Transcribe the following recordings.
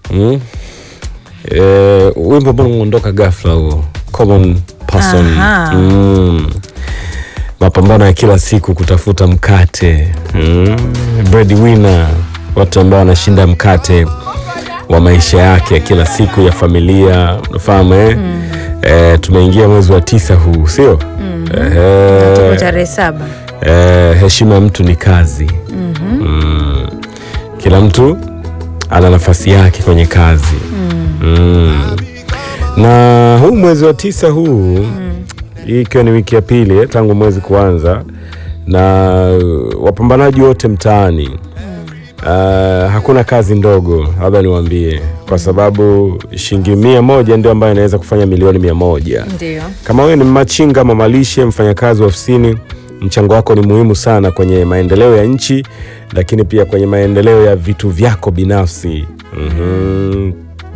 mm? e, wimbo ambao umeondoka ghafla huo common person Aha. mm. mapambano ya kila siku kutafuta mkate mm. breadwinner watu ambao wanashinda mkate wa maisha yake ya kila siku ya familia unafahamu eh? Eh, tumeingia mwezi wa tisa huu sio tuko Ehe. tarehe saba Eh, heshima ya mtu ni kazi mm. Kila mtu ana nafasi yake kwenye kazi mm. Na huu mwezi wa tisa huu hii ikiwa ni wiki ya pili eh, tangu mwezi kuanza, na uh, wapambanaji wote mtaani uh, hakuna kazi ndogo, labda niwaambie, kwa sababu shilingi mia moja ndio ambayo inaweza kufanya milioni mia moja. ndio Kama wewe ni machinga, mamalishe, mfanyakazi wa ofisini, mchango wako ni muhimu sana kwenye maendeleo ya nchi, lakini pia kwenye maendeleo ya vitu vyako binafsi. Mhm.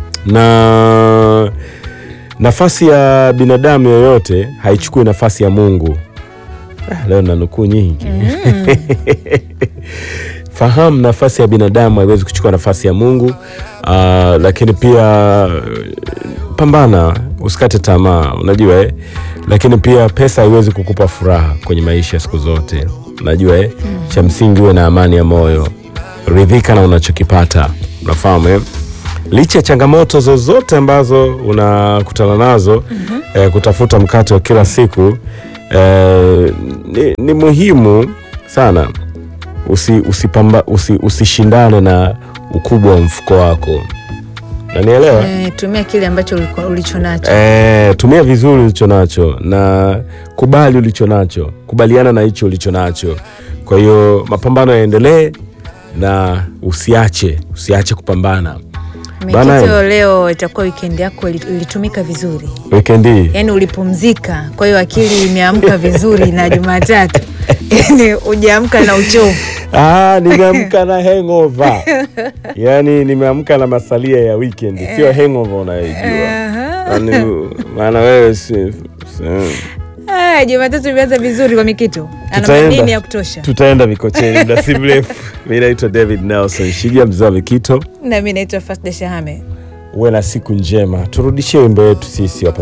Na nafasi ya binadamu yoyote haichukui nafasi ya Mungu. Ah, leo na nukuu nyingi. Fahamu nafasi ya binadamu haiwezi kuchukua nafasi ya Mungu. Ah, lakini pia pambana, usikate tamaa, unajua eh? Lakini pia pesa haiwezi kukupa furaha kwenye maisha siku zote, unajua eh? Cha msingi uwe na amani ya moyo, ridhika na unachokipata, unafahamu eh? Licha ya changamoto zozote ambazo unakutana nazo eh, kutafuta mkate wa kila siku eh, ni, ni muhimu sana usi, usipamba, usi, usishindane na ukubwa wa mfuko wako, nanielewa Eh, tumia kile ambacho uliko- ulicho nacho Eh, tumia vizuri ulicho nacho na kubali ulicho nacho, kubaliana na hicho ulicho nacho. Kwa hiyo mapambano yaendelee na usiache, usiache kupambana. Bana- Mikito, leo itakuwa wikendi yako ili- ilitumika vizuri, Weekend hii yaani ulipumzika, kwa hiyo akili imeamka vizuri na Jumatatu yaani ujaamka na uchovu. ah, nimeamka na hangover yaani nimeamka na masalia ya weekend, sio hangover unayoijua. Yaani, maana wewe si, si, Ah, Jumatatu imeanza vizuri kwa Mikito, ana Tutaenda. madini ya kutosha. tutaenda Mikocheni muda si mrefu. Mi naitwa David Nelson Shigia, mzee wa Mikito. Na mimi naitwa Fasda Shahame. Uwe na siku njema, turudishie wimbo wetu sisi wapa